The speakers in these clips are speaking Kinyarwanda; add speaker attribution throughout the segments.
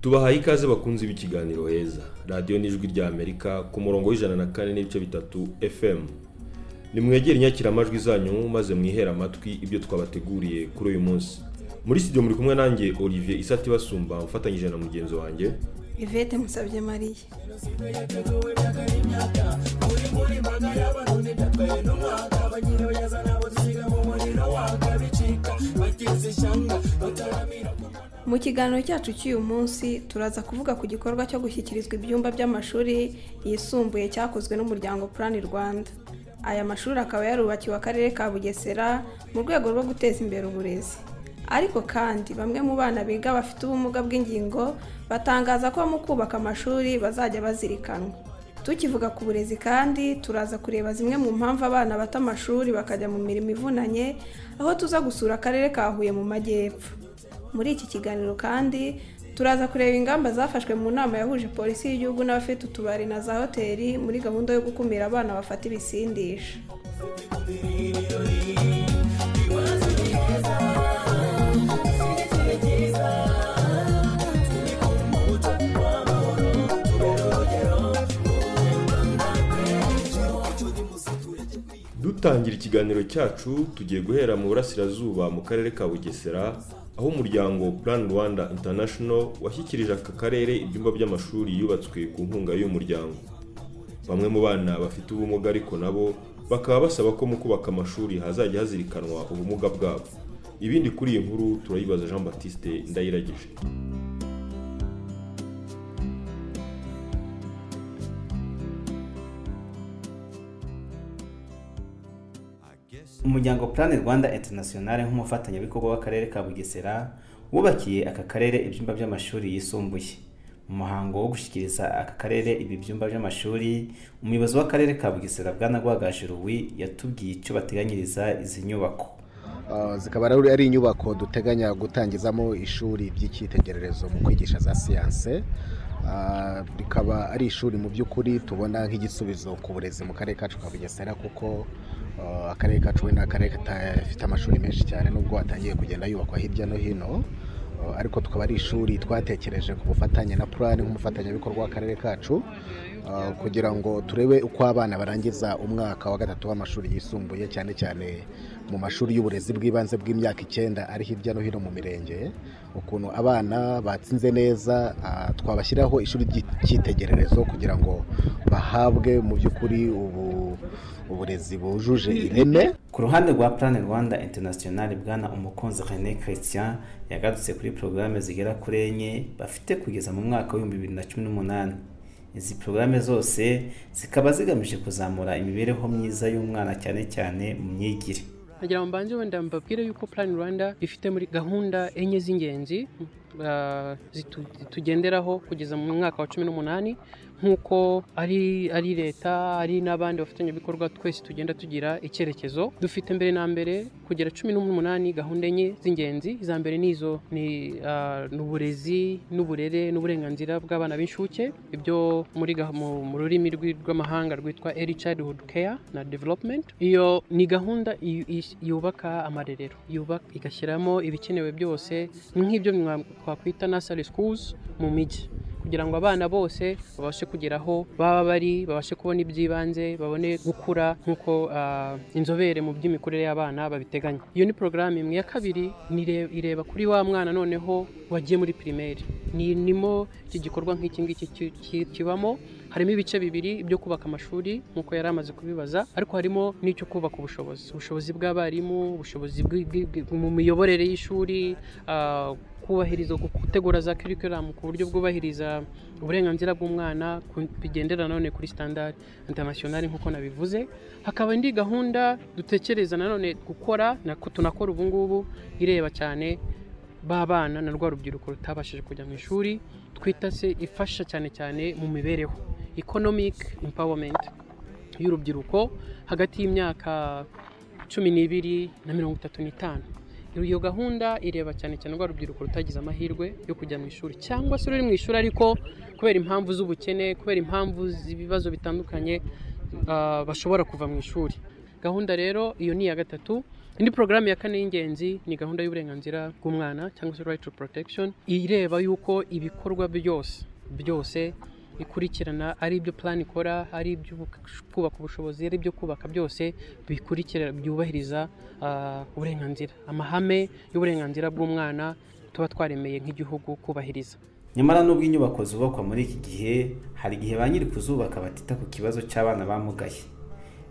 Speaker 1: tubahaye ikaze bakunze b'ikiganiro heza radiyo n'ijwi rya amerika ku murongo w'ijana na kane n'ibice bitatu fm nimwegere inyakiramajwi zanyu maze mwihere amatwi ibyo twabateguriye kuri uyu munsi muri studio muri kumwe nanjye olivier isati basumba mfatanyije na mugenzi wanjye
Speaker 2: ivete musabye mariya mu kiganiro cyacu cy'uyu munsi turaza kuvuga ku gikorwa cyo gushyikirizwa ibyumba by'amashuri yisumbuye cyakozwe n'umuryango purani rwanda aya mashuri akaba yarubakiwe akarere ka bugesera mu rwego rwo guteza imbere uburezi ariko kandi bamwe mu bana biga bafite ubumuga bw'ingingo batangaza ko mu kubaka amashuri bazajya bazirikanwa tukivuga ku burezi kandi turaza kureba zimwe mu mpamvu abana bata amashuri bakajya mu mirimo ivunanye aho tuza gusura akarere ka huye mu majyepfo muri iki kiganiro kandi turaza kureba ingamba zafashwe mu nama yahuje polisi y'igihugu n'abafite utubari na za hoteli muri gahunda yo gukumira abana bafata ibisindisha
Speaker 1: dutangira ikiganiro cyacu tugiye guhera mu burasirazuba mu karere ka bugesera aho umuryango plan rwanda international washyikirije aka karere ibyumba by'amashuri yubatswe ku nkunga y'uyu muryango bamwe mu bana bafite ubumuga ariko nabo bakaba basaba ko mu kubaka amashuri hazajya hazirikanwa ubumuga bwabo ibindi kuri iyi nkuru turayibaza jean batiste ndayiragije
Speaker 3: umuryango plan rwanda international nk'umufatanyabikorwa w'akarere ka bugesera wubakiye aka karere ibyumba by'amashuri yisumbuye mu muhango wo gushyikiriza aka karere ibi byumba by'amashuri umuyobozi w'akarere ka bugesera bwanagwagaje ruwi yatubwiye icyo bateganyiriza izi nyubako
Speaker 4: Uh, zikaba ari ari inyubako duteganya gutangizamo ishuri ry'icyitegererezo mu kwigisha za siyanse Uh, rikaba ari ishuri mu by'ukuri tubona nk'igisubizo ku burezi mu karere kacu ka bugesera kuko uh, akarere kacu we ni akarere kadafite amashuri menshi cyane nubwo atangiye kugenda yubakwa hirya no hino Uh, ariko tukaba ari ishuri twatekereje ku bufatanye na purani nk'umufatanyabikorwa w'akarere kacu uh, kugira ngo turebe uko abana barangiza umwaka wa gatatu w'amashuri yisumbuye cyane cyane mu mashuri y'uburezi bw'ibanze bw'imyaka icyenda ari hirya no hino mu mirenge ukuntu abana batsinze neza uh, twabashyiraho ishuri ry'icyitegererezo kugira ngo bahabwe mu by'ukuri ubu uburezi bujuje ireme
Speaker 3: ku ruhande rwa plan rwanda international bwana umukunzi rené christian yagarutse kuri porogaramu zigera kuri enye bafite kugeza mu mwaka w'ibihumbi bibiri na cumi n'umunani izi porogaramu zose zikaba zigamije kuzamura imibereho myiza y'umwana cyane cyane mu myigire
Speaker 5: nagira ngo mbanze wenda mbabwire yuko plan rwanda ifite muri gahunda enye z'ingenzi uh, zitu- zitugenderaho kugeza mu mwaka wa cumi n'umunani nk'uko ari ari leta ari n'abandi bafatanyabikorwa twese tugenda tugira icyerekezo dufite mbere na mbere kugera cumi n'umunani gahunda enye z'ingenzi iza mbere ni izo ni uh, ni uburezi n'uburere n'uburenganzira bw'abana b'inshuke ibyo muri ga- mu mu rurimi rw'i- rw'amahanga rwitwa early childhood care na development iyo ni gahunda yu- is- yubaka amarerero yubaka igashyiramo ibikenewe byose nk'ibyo mwa- twakwita nursery schools mu mijyi kugira ngo abana bose babashe kugera aho baba bari babashe kubona iby'ibanze babone gukura nk'uko ah, inzobere mu by'imikurire y'abana babiteganya iyo ni porogaramu imwe ya kabiri nire- ireba kuri wa mwana noneho wagiye muri pirimeri ni nimo iki gikorwa nk'iki ngiki ki- ki- kibamo harimo ibice bibiri byo kubaka amashuri nk'uko yari amaze kubibaza ariko harimo n'icyo kubaka ubushobozi ubushobozi bw'abarimu ubushobozi bwi- bwi- bwi- mu miyoborere y'ishuri ah, kubahiriza gutegura za curriculum ku buryo bwubahiriza uburenganzira bw'umwana ku- bigendera nanone kuri standard international nk'uko nabivuze hakaba indi gahunda dutekereza nanone gukora nako tunakora ubu ngubu ireba cyane b'abana na rwa rubyiruko rutabashije kujya mu ishuri twita se ifasha cyane cyane mu mibereho economic empowerment y'urubyiruko hagati y'imyaka cumi n'ibiri na mirongo itatu n'itanu iyo gahunda ireba cyane cyane rwa rubyiruko rutagize amahirwe yo kujya mu ishuri cyangwa se ruri mu ishuri ariko kubera impamvu z'ubukene kubera impamvu z'ibibazo bitandukanye ah, bashobora kuva mu ishuri gahunda rero iyo ni iya gatatu indi porogaramu ya kane y'ingenzi ni gahunda y'uburenganzira bw'umwana cyangwa se right to protection ireba yuko ibikorwa byose byose bikurikirana ari ibyo plan ikora ari ibyo kubaka ubushobozi ari ibyo kubaka byose bikurikira byubahiriza ah, uburenganzira amahame y'uburenganzira bw'umwana tuba twaremeye nk'igihugu kubahiriza
Speaker 3: nyamara nubwo inyubako zubakwa muri iki gihe hari igihe ba nyiri kuzubaka batita ku kibazo cy'abana bamugaye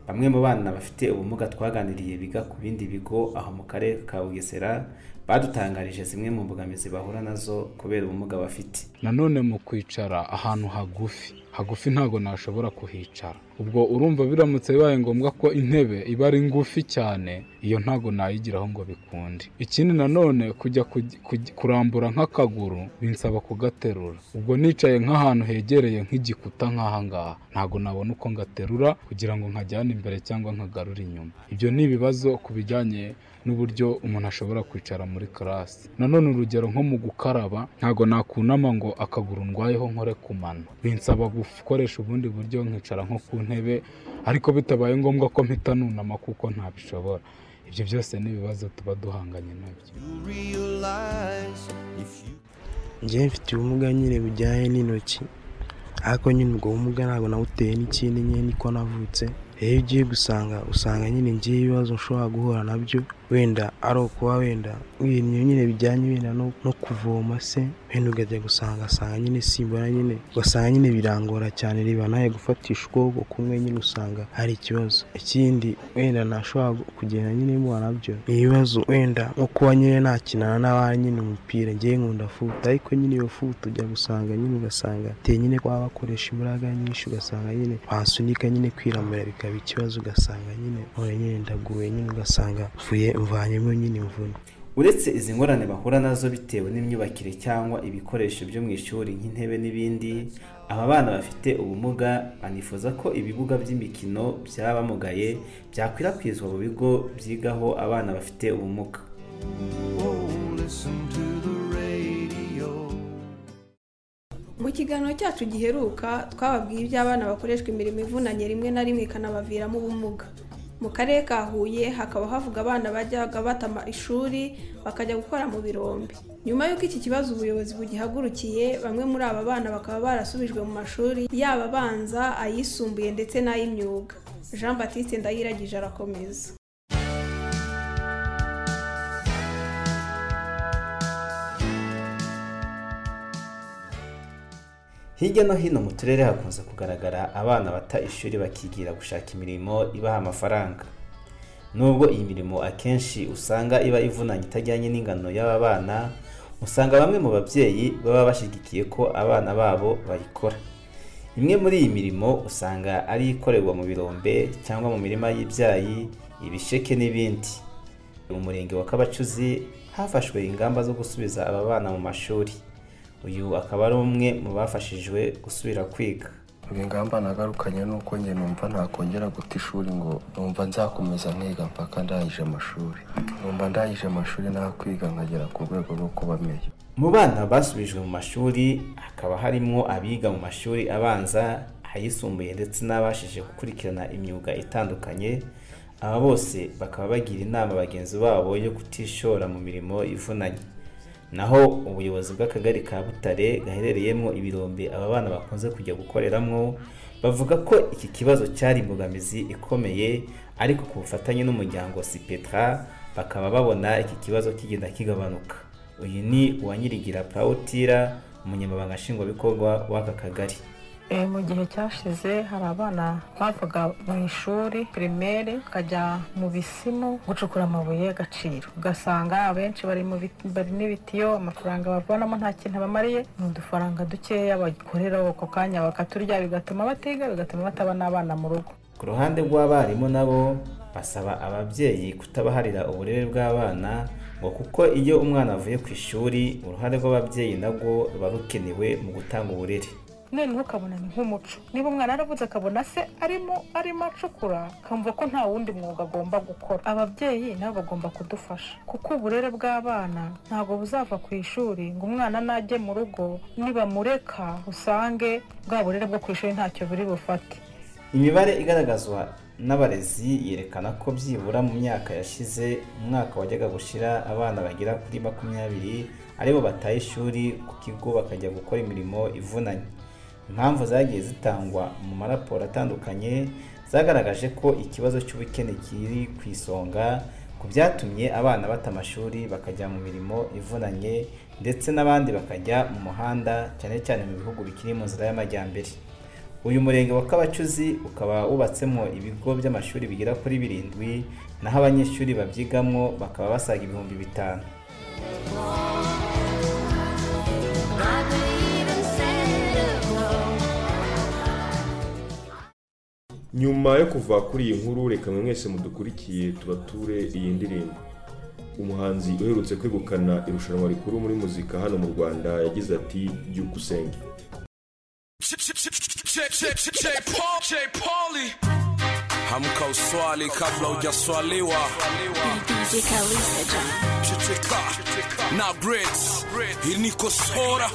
Speaker 3: bamwe mu bana bafite ubumuga twaganiriye biga ku bindi bigo aho mu karere ka bugesera badutangarije zimwe mu mbogamizi bahura nazo kubera ubumuga bafite
Speaker 6: nanone mu kwicara ahantu hagufi hagufi ntabwo nashobora kuhicara ubwo urumva biramutse bibaye ngombwa ko intebe iba ari ngufi cyane iyo ntabwo nayigiraho ngo bikunde ikindi nanone kujya kugi- kugi- kurambura nk'akaguru binsaba kugaterura ubwo nicaye nk'ahantu hegereye nk'igikuta nk'ahangaha ntabwo nabona uko ngaterura kugira ngo nkajyane imbere cyangwa nkagarure inyuma ibyo ni ibibazo ku bijyanye n'uburyo umuntu ashobora kwicara muri karasi nanone urugero nko mu gukaraba ntabwo nakunama ngo akaguru ndwayeho nkore ku mano binsaba gukoresha ubundi buryo nkicara nko ku ntebe ariko bitabaye ngombwa ko mpita nunama kuko ntabishobora ibyo byose ni ibibazo tuba duhanganye nabyo
Speaker 7: njyewe mfite ubumuga nyine bujyanye n'intoki ariko nyine ubwo bumuga ntabwo nawuteye n'ikindi nyine niko navutse rero iyo ugiye gusanga usanga nyine ngiye ibibazo ushobora guhura nabyo wenda ari ukuba wenda ibintu nyine bijyanye wenda no no kuvoma se wenda ukajya gusanga asanga nyine simbona nyine ugasanga nyine birangora cyane reba nawe gufatisha ukuboko kumwe nyine usanga hari ikibazo ikindi wenda nashobora gu- kugenda nyine mubona nabyo ni ibibazo wenda nko kuba nyine nakinana n'abandi nyine umupira ngewe nkunda futa ariko nyine iyo futa ujya gusanga nyine ugasanga biteye nyine kuba bakoresha imbaraga nyinshi ugasanga nyine basunika nyine kwiramira bikaba ikibazo ugasanga nyine none nyine ndaguwe nyine ugasanga mvuye mvanyemo nyine imvune
Speaker 3: uretse izi ngorane bahura nazo bitewe n'imyubakire cyangwa ibikoresho byo mu ishuri nk'intebe n'ibindi aba bana bafite ubumuga banifuza ko ibibuga by'imikino byabamugaye byakwirakwizwa mu bigo byigaho abana bafite ubumuga
Speaker 2: mu kiganiro cyacu giheruka twababwiye iby'abana bakoreshwa imirimo ivunanye rimwe na rimwe ikanabaviramo ubumuga mu karere ka huye hakaba havuga abana bajyaga batama ishuri bakajya gukora mu birombe nyuma y'uko iki kibazo ubuyobozi bugihagurukiye bamwe muri aba bana bakaba barasubijwe mu mashuri yaba abanza ayisumbuye ndetse n'ay'imyuga jean batiste ndayiragije arakomeza
Speaker 3: hirya no hino mu turere hakunze kugaragara abana bata ishuri bakigira gushaka imirimo ibaha amafaranga nubwo iyi mirimo akenshi usanga iba ivunanye itajyanye n'ingano y'aba bana usanga bamwe mu babyeyi baba bashyigikiye ko abana babo bayikora imwe muri iyi mirimo usanga ari ikorerwa mu birombe cyangwa mu mirima y'ibyayi ibisheke n'ibindi mu murenge wa kabacuzi hafashwe ingamba zo gusubiza aba bana mu mashuri uyu akaba ari umwe mu bafashijwe gusubira kwiga
Speaker 8: ibi ngamba nagarukanye nuko njye numva ntakongera guta ishuri ngo numva nzakomeza niga mpaka ndangije amashuri numva ndangije amashuri nakwiga nkagera ku rwego rwo kuba meya
Speaker 3: mu bana basubijwe mu mashuri hakaba harimo abiga mu mashuri abanza ayisumbuye ndetse n'abashije gukurikirana imyuga itandukanye aba bose bakaba bagira inama bagenzi babo yo kutishora mu mirimo ivunanye naho ubuyobozi bw'akagari ka butare gaherereyemo ibirombe aba bana bakunze kujya gukoreramo bavuga ko iki kibazo cyari imbogamizi ikomeye ariko ku bufatanye n'umuryango sipetra bakaba babona iki kibazo kigenda kigabanuka uyu ni uwanyirigira Pawutira umunyamabanga nshingwabikorwa w'aka kagari
Speaker 9: Eh, mu gihe cyashize hari abana bavaga mu ishuri pirimeri bakajya mu bisimu gucukura amabuye y'agaciro ugasanga abenshi bari mu biti- bari n'ibitiyo amafaranga bavunamo nta kintu abamariye ni udufaranga dukeya bagikorera ako kanya bakaturya bigatuma batiga bigatuma batabona abana mu rugo
Speaker 3: ku ruhande rw'abarimu nabo basaba ababyeyi kutabaharira uburere bw'abana ngo kuko iyo umwana avuye ku ishuri uruhare rw'ababyeyi nabwo ruba rukenewe mu gutanga uburere
Speaker 9: noneho ukabona ni nk'umuco niba umwana yaravuze akabona se arimo arimo acukura akumva ko nta wundi mwuga agomba gukora ababyeyi nabo bagomba kudufasha kuko uburere bw'abana ntabwo buzava ku ishuri ngo umwana najye mu rugo nibamureka usange bwa burere bwo ku ishuri ntacyo buri bufate
Speaker 3: imibare igaragazwa n'abarezi yerekana ko byibura mu myaka yashize umwaka wajyaga gushira abana bagera kuri makumyabiri aribo bataye ishuri ku kigo bakajya gukora imirimo ivunanye impamvu zagiye zitangwa mu maraporo atandukanye zagaragaje ko ikibazo cy'ubukene kiri ku isonga ku byatumye abana bata amashuri bakajya mu mirimo ivunanye ndetse n'abandi bakajya mu muhanda cyane cyane mu bihugu bikiri mu nzira y'amajyambere uyu murenge wa kabacuzi ukaba wubatsemo ibigo by'amashuri bigera kuri birindwi naho abanyeshuri babyigamwo bakaba basaga ibihumbi bitanu
Speaker 1: nyuma yo kuva kuri iyi nkuru reka mwe mwese mudukurikiye tubature iyi ndirimbo umuhanzi uherutse kwegukana irushanwa rikuru muri muzika hano mu rwanda yagize ati byuka usenge
Speaker 10: hamka uswali kabla hujaswaliwa checheka na breds inikosora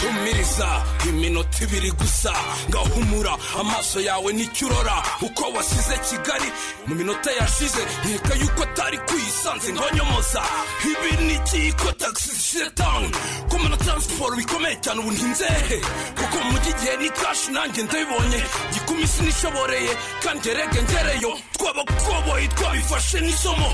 Speaker 10: humiriza iminota ibiri gusa ngahumura amaso yawe nicyurora uko wasize kigali mu minota yashize nkeka yuko atari kuyisanze ngonyomoza ibi ni ikiyiko tagisi zishize tawuni kumena taransiporo bikomeye cyane ubu ntinzehe kuko mu mujyi igihe ni kashi nanjye ndabibonye gikumi sinishoboreye kandi ngerege ngereyo twabakoboyi twabifashe n'isomo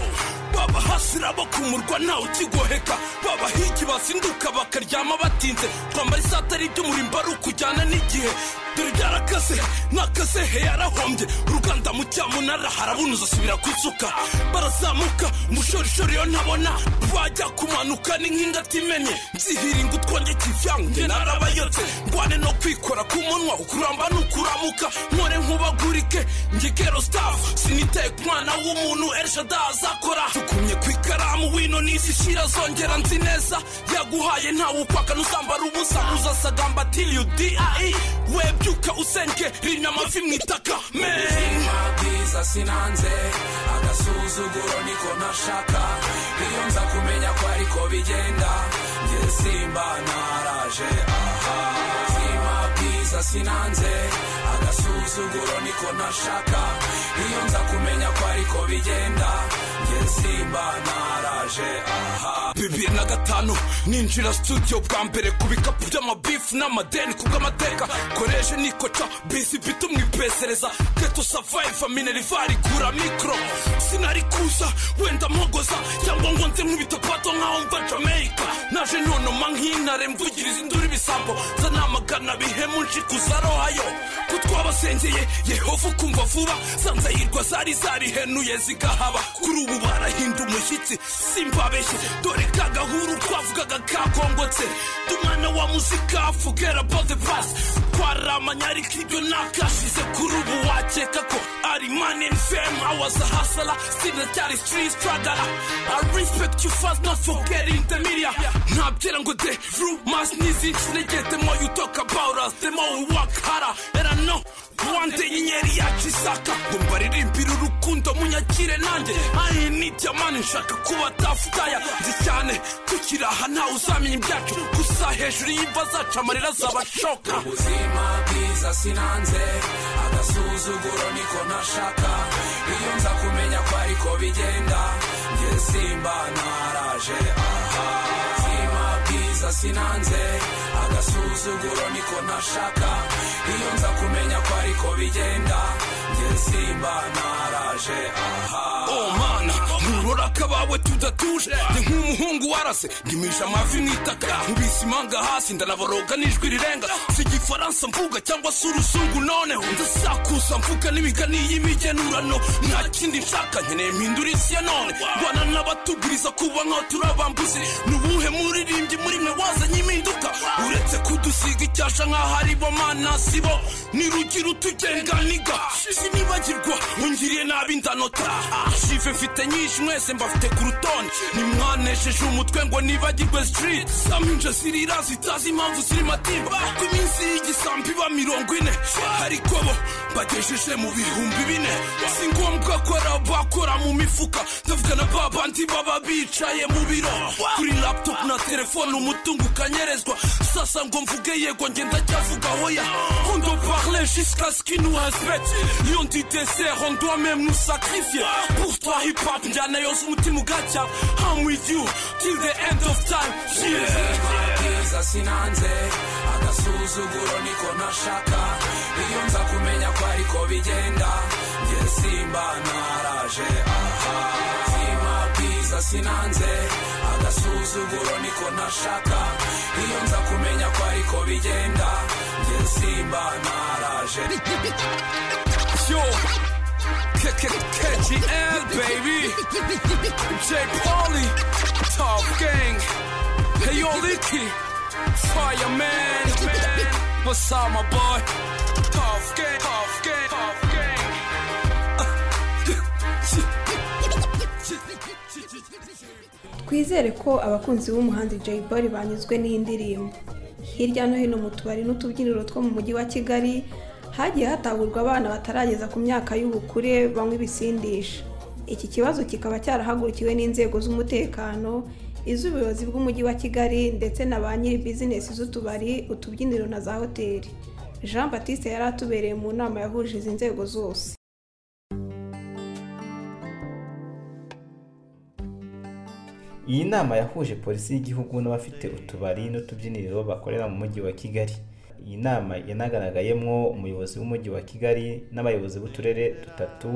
Speaker 10: baba hasira bakumurwa ntawe ukigoheka baba hiki basinduka bakaryama batinze twambara isatari ry'umurimbo ari ukujyana n'igihe dore byarakase nakase he yarahombye uruganda mu cyamunara harabunuza asubira ku isuka barazamuka umushorishori yo ntabona bajya kumanuka ni nk'indatimenye nzihiringa utwongeka ivyange narabayotse ngwane no kwikora ku munwa ukuramba n'ukuramuka nkore nkubagurike ngigero staff siniteye ku mwana w'umuntu elshada azakora tukumye ku ikaramu wino n'isi shira zongera nzi neza yaguhaye ntawe upaka n'uzambara ubusa uzasagamba till you die webyuka usenge rimya amavi mu itaka
Speaker 11: ubuzima bwiza sinanze agasuzuguro niko nashaka iyo nza kumenya ko ariko bigenda njye simba naraje aha ubuzima bwiza sinanze agasuzuguro niko nashaka iyo nza kumenya ko ariko bigenda njye simba naraje aha
Speaker 10: bibiri na gatanu ninjira studio bwa mbere ku bikapu by'amabifu n'amadeni ku bw'amateka koreje nikoca bisi bito mwipezereza keto savaiva minervari gura mikoro sinari kuza wenda mpogoza cyangwa ngo nze nk'ibitopato nk'aho mva jamaica naje nonoma nk'intare mvugiriza induru ibisambo nza namagana bihemu nshikuza rohayo ko twabasengeye yehova ukumva vuba zanzayirwa zari zarihenuye zigahaba kuri ubu barahinda umushyitsi simbabeshye dore ka gahuru twavugaga kakongotse dumwana wa muzika forget about the past twaramanya ariko ibyo nakashize kuri ubu wakeka ko ari man in fame I was a hustler sinacyari street struggler I respect you fast not forgetting the media ntabyera ngo de rumors n'izinshi negeye the more you talk about us the more we work harder and I know one day inyenyeri yacu isaka ngo mbaririmbire urukundo munyakire nanjye I need your money nshaka kuba tafutaya nzi cyane tukiri aha ntawe uzamenya ibyacu gusa hejuru y'imva zacu amarira azabashoka
Speaker 11: ubuzima bwiza sinanze agasuzuguro niko nashaka iyo nza kumenya ko ariko bigenda njye simba naraje aha ubuzima bwiza sinanze agasuzuguro niko nashaka iyo nza kumenya ko ariko bigenda njye simba naraje aha
Speaker 10: oh mana nkurora akabawe tudatuje ni nk'umuhungu warase ndimisha amavi mu itaka nkubise imanga hasi ndanaboroga n'ijwi rirenga si igifaransa mvuga cyangwa se uruzungu noneho ndasakuza mvuga n'imigani y'imigenurano nta kindi nshaka nkeneye mpindura isi ya none bana n'abatuguriza kuba nkaho turi abambuzi ni ubuhe muririmbyi muri mwe wazanye impinduka uretse kudusiga icyasha nk'aho ari bo mana si bo ni rugira utugenga niga sinibagirwa ungiriye nabi ndanota Ah, shive mfite nyinshi mwese mbafite ku rutonde nimwanesheje umutwe ngo nibagirwe street saminja zirira zitazi impamvu ziri matimba ku iminsi y'igisambi iba mirongo ine ariko bo bagejeje mu bihumbi bine si ngombwa ko ari abakora mu mifuka ndavuga na ba bandi baba bicaye mu biro kuri laptop na telefone umutungo ukanyerezwa sasa ngo mvuge yego ariko njye ndacyavuga hoya on doit parler jusqu'à ce qu'il nous respecte iyo ndi dessert on doit même nous sacrifier pour toi hip hop njyana yose umutima ugacya I'm with you till the end of time
Speaker 11: mabwiza sinanze agasuzuguro niko nashaka iyo nza kumenya ko ariko bigenda njye simba naraje aha mabwiza sinanze agasuzuguro niko nashaka iyo nza kumenya ko ariko bigenda njye simba naraje
Speaker 10: yo KKKGL baby J Polly Top Gang Hey yo Licky Fireman What's up my boy Top Gang Top Gang Top Gang
Speaker 2: twizere ko abakunzi b'umuhanzi Jay Polly banyuzwe n'iyi ndirimbo hirya no hino mu tubari n'utubyiniro two mu mujyi wa kigali hagiye hatahurwa abana batarageza ku myaka y'ubukure banywa ibisindisha iki kibazo kikaba cyarahagurukiwe n'inzego z'umutekano iz'ubuyobozi bw'umujyi wa kigali ndetse na ba nyiri bizinesi z'utubari utubyiniro na za hoteli jean batiste yari atubereye mu nama yahuje izi nzego zose
Speaker 3: iyi nama yahuje polisi y'igihugu n'abafite utubari n'utubyiniro bakorera mu mujyi wa kigali iyi nama yanagaragayemo umuyobozi w'umujyi wa kigali n'abayobozi b'uturere dutatu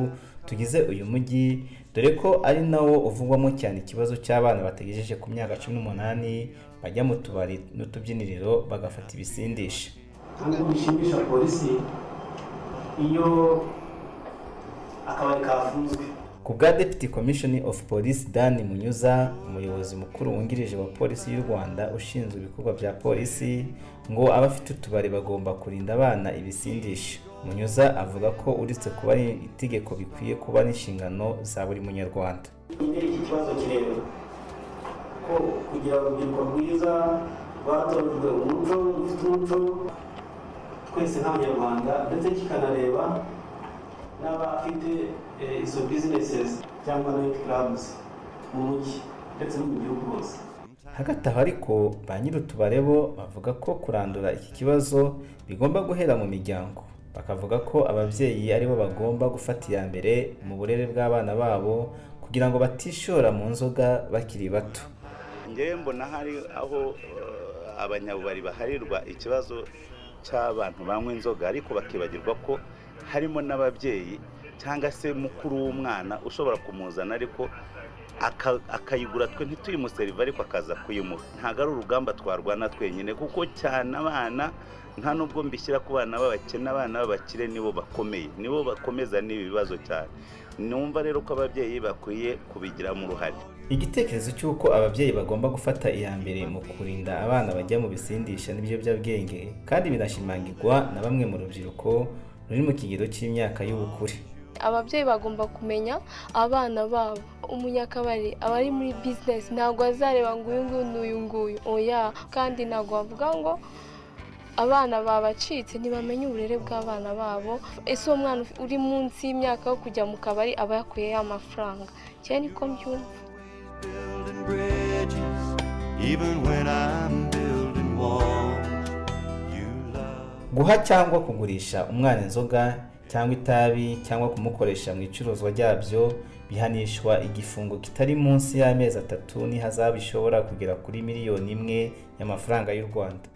Speaker 3: tugize uyu mujyi dore ko ari nawo uvugwamo cyane ikibazo cy'abana bategejeje ku myaka cumi n'umunani bajya mu tubari n'utubyiniriro bagafata ibisindisha
Speaker 12: tubwe bishimisha polisi iyo akabari kafunzwe
Speaker 3: ku bwa deputy commission of police dan munyuza umuyobozi mukuru wungirije wa polisi y'u rwanda ushinzwe ibikorwa bya polisi ngo abafite utubari bagomba kurinda abana ibisindisha munyuza avuga ko uretse kuba ari itegeko bikwiye kuba n'inshingano za buri munyarwanda
Speaker 12: imbere y'ikibazo kirebera ko kugira urubyiruko rwiza rwatojwe umuco rufite umuco twese nk'abanyarwanda ndetse kikanareba n'abafite eh, izo businesses cyangwa night clubs mu mujyi ndetse no mu gihugu hose
Speaker 3: hagati aho ariko ba nyir'utubare bo bavuga ko kurandura iki kibazo bigomba guhera mu miryango bakavuga ko ababyeyi aribo bagomba gufata iya mbere mu burere bw'abana babo kugira ngo batishora mu nzoga bakiri bato
Speaker 13: ngewe mbona hari aho eh, abanyabubari baharirwa ikibazo cy'abantu banywa inzoga ariko bakibagirwa ko harimo n'ababyeyi cyangwa se mukuru w'umwana ushobora kumuzana ariko aka- akayigura twe ntituyimuserive ariko akaza kuyimuha ntabwo ari urugamba twarwana twenyine kuko cyane abana nta nubwo mbishyira ku bana b'abakene abana b'abakire nibo bakomeye nibo bakomeza n'ibi bibazo cyane numva rero ko ababyeyi bakwiye kubigiramo uruhare
Speaker 3: igitekerezo cy'uko ababyeyi bagomba gufata iya mbere mu kurinda abana bajya mu bisindisha n'ibiyobyabwenge kandi binashimangirwa na bamwe mu rubyiruko ruri mu kigero cy'imyaka y'ubukure
Speaker 14: ababyeyi bagomba kumenya abana babo umunyakabari aba ari muri bizinesi ntabwo azareba ngo uyu nguyu n'uyu nguyu oya kandi ntabwo bavuga ngo abana babacitse ntibamenye uburere bw'abana babo ese uwo mwana uri munsi y'imyaka yo kujya mu kabari aba yakuyeho amafaranga cyane niko mbyumva
Speaker 15: Even when I'm building walls,
Speaker 3: guha cyangwa kugurisha umwana inzoga cyangwa itabi cyangwa kumukoresha mu icuruzwa ryabyo bihanishwa igifungo kitari munsi y'amezi atatu n'ihazabu ishobora kugera kuri miliyoni imwe y'amafaranga y'u rwanda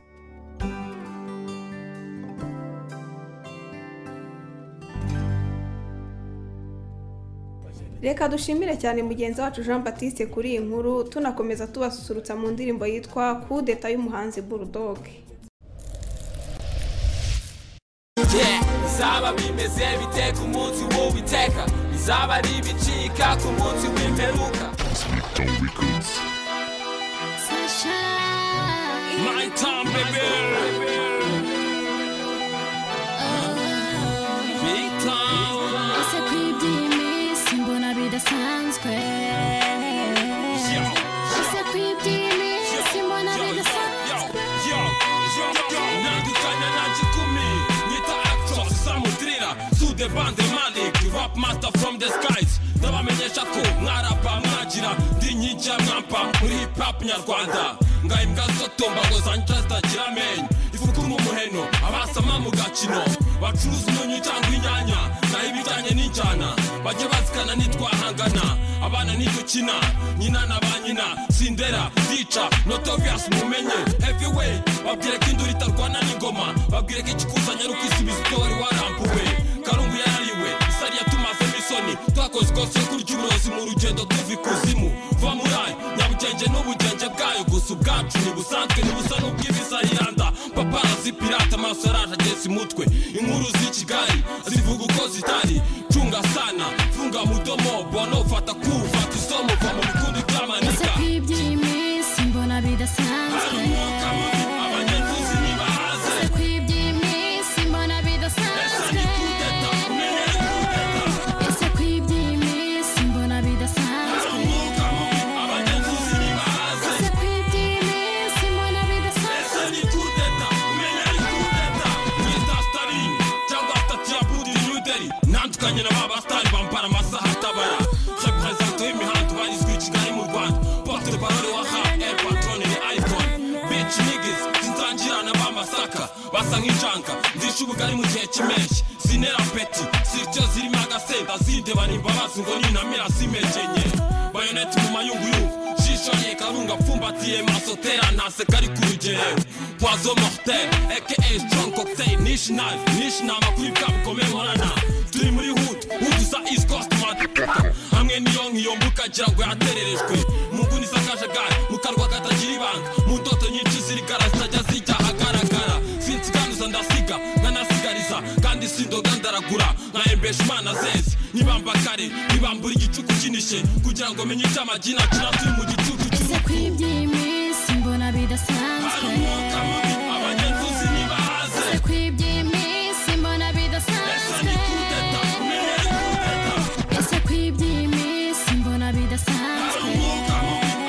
Speaker 2: reka dushimire cyane mugenzi wacu jean batiste kuri iyi nkuru tunakomeza tubasusurutsa mu ndirimbo yitwa kudeta y'umuhanzi bulldog
Speaker 11: bizaba bimeze bite ku munsi w'uwiteka bizaba ari ibicika ku munsi w'imperuka
Speaker 10: My time baby Big time
Speaker 16: ese kw'ibyimi simbona bidasanzwe ese kw'ibyimi simbona bidasanzwe
Speaker 10: nandukanya najikumi nyita actros samudrira sude bande malik rap master from the skies ndabamenyesha ko mwarapa mwagira ndi nyijya mwampa muri hip hop nyarwanda ngaimbwa zotomba ngo zanca zitagira menyo ifuku
Speaker 17: bacukura umuheno abasama mu gakino bacuruza umunyu cyangwa inyanya naho ibijyanye n'injyana bajye bazikana nitwahangana abana nidukina nyina na ba nyina sindera zica notoviyasi mumenye heviweyi babwire ko induru itarwana n'ingoma babwire ko ikikuzanye ari ukwisubiza ibyo wari warambuwe karungu yarariwe isari yatumazemo isoni twakoze ikosa yo kurya uburozi mu rugendo tuva ikuzimu va muri ayo nyabugenge n'ubugenge bwayo gusa ubwacu ntibusanzwe ntibusa n'ubw'ibiza yiranda paparazi pirata amaso araje ageze umutwe inkuru z'i kigali zivuga uko zitari cunga sana funga mudomo bona ufata kufata isomo va mu bikundi
Speaker 16: Ese
Speaker 17: by'amanika
Speaker 16: kw'iby'iminsi mbona bidasanzwe
Speaker 17: abanyakuzi ntibahaze
Speaker 16: Ese kw'iby'iminsi mbona bidasanzwe Ese kw'iby'iminsi mbona bidasanzwe
Speaker 17: abanyakuzi ntibahaze
Speaker 16: Ese kw'iby'iminsi mbona bidasanzwe
Speaker 17: Ese ni kudeta umenya ari kudeta mwita sitari cyangwa sitati ya budi nyuderi ntandukanye na ba basitari bambara amasaha atabara reperezanto y'imihanda ubarizwa i kigali mu rwanda porte parole wa ha el patrone ni ayikoni bici nigizi zinzangirana b'amasaka basa nk'injanga nzisha ubugari mu gihe cy'impeshyi zinera peti sityo zirimo agasenda zindebana imbabazi ngo ninamira zimejenye bayoneti mu mayunguyungu jisho rye karunga pfumbatiye maso tera ntase kari ku rugero poizo mortel aka strong cocktail nish knife nish nama kuri bwa bukomeye nkorana turi muri hood hood za east coast matuka hamwe niyo nkiyo mbuka gira ngo yatererejwe mu nguni z'akajagari mu karwa katagira ibanga mu ndoto nyinshi zirigara zitajya zijya ahagaragara sinsiganuza ndasiga nkanasigariza kandi sindoga ndaragura nkahembesha imana zeze nibamba kare nibambura igicuku kinishye kugira ngo menye icyo amagina akina turi mu gicuku
Speaker 16: Ese kw'iby'iminsi mbona bidasanzwe
Speaker 17: abanyakuzi ntibahaze
Speaker 16: Ese kw'iby'iminsi mbona bidasanzwe Ese kw'iby'iminsi mbona bidasanzwe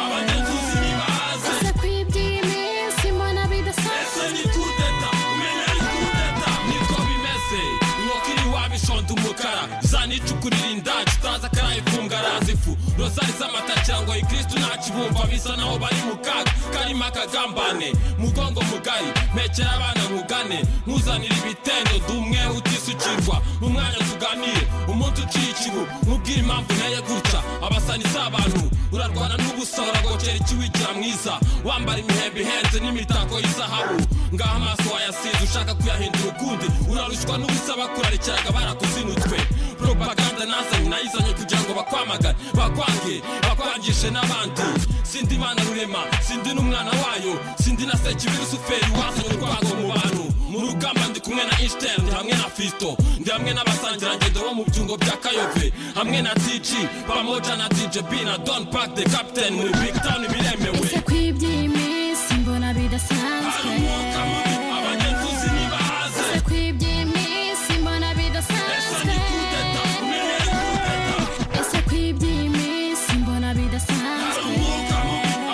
Speaker 17: abanyakuzi ntibahaze
Speaker 16: Ese kw'iby'iminsi mbona
Speaker 17: ese
Speaker 16: bidasanzwe
Speaker 17: ni kudeta umenya ari kudeta niko bimeze inkoko iri iwabo ishonda umukara zanicukurira indaci utazi akarayifunga arazi ifu rozari z'amata cyangwa ikirisitu ntakibumva bisa naho bari mu kaga karimo akagambane mugongo mugari mekera abana nkugane nkuzanira ibitendo dumwe utisukirwa mu mwanya tuganire umunsi uciye ikibu nkubwire impamvu nteye gutya abasani z'abantu urarwana n'ubusa uragocera ikiwigira mwiza wambara imihembe ihenze n'imitako y'izahabu ngaho amaso wayasize ushaka kuyahindura ukundi urarushywa n'ubusa bakurarikiraga barakuzinutswe propaganda nazanye nayizanye kugira ngo bakwamagane bakwange bakwangishe n'abandi sindi imana rurema sindi n'umwana wayo sindi na sekibirusuferi wazanye urwango mu bantu mu rugamba ndi kumwe na Einstein ndi hamwe na Fisto ndi hamwe n'abasangirangendo bo mu byungo bya Kayove hamwe na TG pamoja na DJ B na Don Park the Captain muri Big Town biremewe
Speaker 16: Ese kw'iby'iminsi mbona bidasanzwe
Speaker 17: abanyakuzi ntibahaze
Speaker 16: Ese kw'iby'iminsi mbona bidasanzwe Ese kw'iby'iminsi mbona bidasanzwe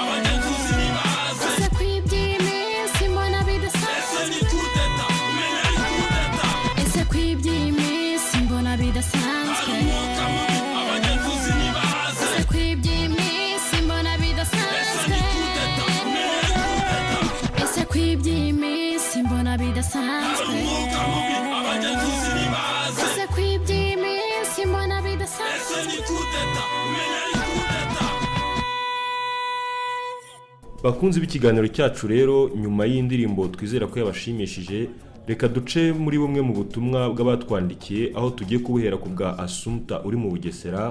Speaker 17: abanyakuzi ntibahaze
Speaker 16: Ese kw'iby'iminsi mbona
Speaker 17: ese ni
Speaker 16: bidasanzwe
Speaker 17: kudeta umenya ari kudeta
Speaker 16: Ese kw'iby'iminsi mbona bidasanzwe
Speaker 17: abanyakuzi ntibahaze
Speaker 16: Ese kw'iby'iminsi mbona bidasanzwe Ese kw'iby'iminsi mbona bidasanzwe
Speaker 17: abanyakuzi ntibahaze
Speaker 16: Ese kw'iby'iminsi mbona
Speaker 17: ese
Speaker 16: bidasanzwe
Speaker 17: ni kudeta umenya ari kudeta
Speaker 1: bakunze b'ikiganiro cyacu rero nyuma y'indirimbo twizera ko yabashimishije reka duce muri bumwe mu butumwa bw'abatwandikiye aho tugiye kubuhera ku bwa asumta uri mu bugesera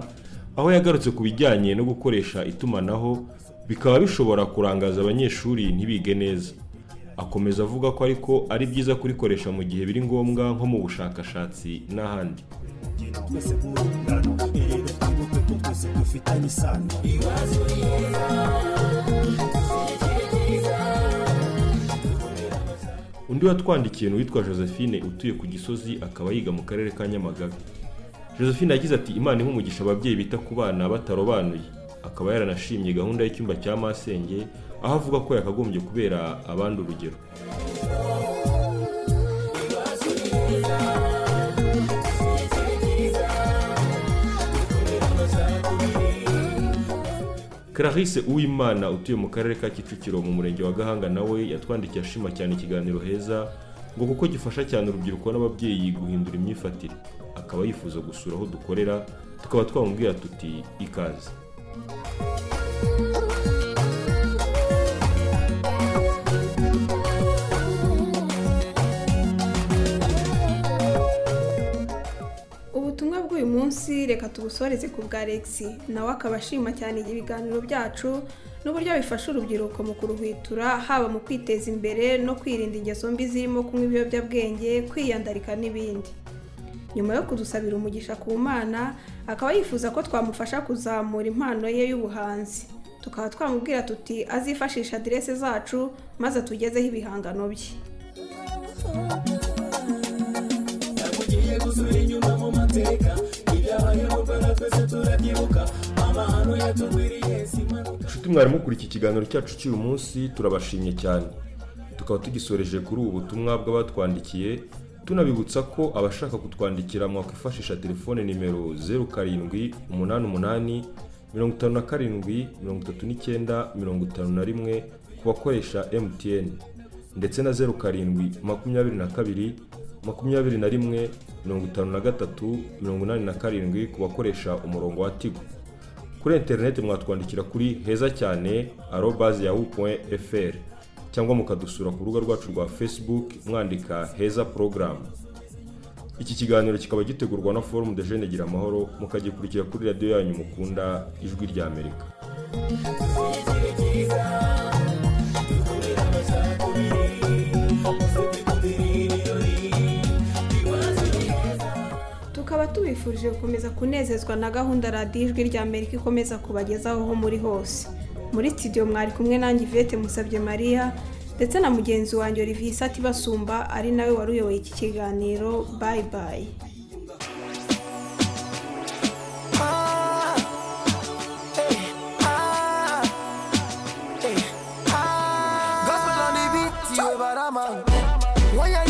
Speaker 1: aho yagarutse ku bijyanye no gukoresha itumanaho bikaba bishobora kurangaza abanyeshuri ntibige neza akomeza avuga ko ariko ari byiza kurikoresha mu gihe biri ngombwa nko mu bushakashatsi n'ahandi
Speaker 12: twese nk'urungano irebe imbuto ko twese dufitanye isano ibibazo
Speaker 1: undi watwandikiye ni uwitwa josephine utuye ku gisozi akaba yiga mu karere ka nyamagabe josephine yagize ati imana iha umugisha ababyeyi bita ku bana batarobanuye akaba yaranashimye gahunda y'icyumba cya masenge aho avuga ko yakagombye kubera abandi urugero clarisse uwimana utuye mu karere ka kicukiro mu murenge wa gahanga nawe yatwandikiye ashima cyane ikiganiro heza ngo kuko gifasha cyane urubyiruko n'ababyeyi guhindura imyifatire akaba yifuza gusura aho dukorera tukaba twamubwira tuti ikaze
Speaker 2: ubutumwa bw'uyu munsi reka tubusoreze ku bwa Alexi nawe akaba ashima cyane ibiganiro byacu n'uburyo bifasha urubyiruko mu kuruhwitura haba mu kwiteza imbere no kwirinda ingeso mbi zirimo kunywa ibiyobyabwenge kwiyandarika n'ibindi nyuma yo kudusabira umugisha ku mana akaba yifuza ko twamufasha kuzamura impano ye y'ubuhanzi tukaba twamubwira tuti azifashisha aderese zacu maze atugezeho ibihangano bye
Speaker 18: tugiye gusubira inyuma mu mateka ibyabaye mu rwanda twese turabyibuka amahano yatugwiriye simanuka
Speaker 1: inshuti mwarimu kuri iki kiganiro cyacu cy'uyu munsi turabashimye cyane tukaba tugisoreje kuri ubu butumwa bw'abatwandikiye tunabibutsa ko abashaka kutwandikira mwakwifashisha telefone nimero zeru karindwi umunani umunani mirongo itanu na karindwi mirongo itatu n'icyenda mirongo itanu na rimwe ku bakoresha mtn ndetse na zeru karindwi makumyabiri na kabiri makumyabiri na rimwe mirongo itanu na gatatu mirongo inani na karindwi ku bakoresha umurongo wa tigo kuri interineti mwatwandikira kuri heza cyane arobazi yahu fr cyangwa mukadusura ku rubuga rwacu rwa facebook mwandika heza porogaramu iki kiganiro kikaba gitegurwa na forumu de jene gira amahoro mukagikurikira kuri radiyo yanyu mukunda ijwi rya amerika
Speaker 2: tukaba tubifurije gukomeza kunezezwa na gahunda radiyo ijwi rya amerika ikomeza kubagezaho aho muri hose muri studio mwari kumwe nanjye ivete musabye mariya ndetse na mugenzi wanjye olivier isati basumba ari nawe wari uyoboye iki kiganiro bayi bayi
Speaker 19: Gospel on the beat, you ever man. When you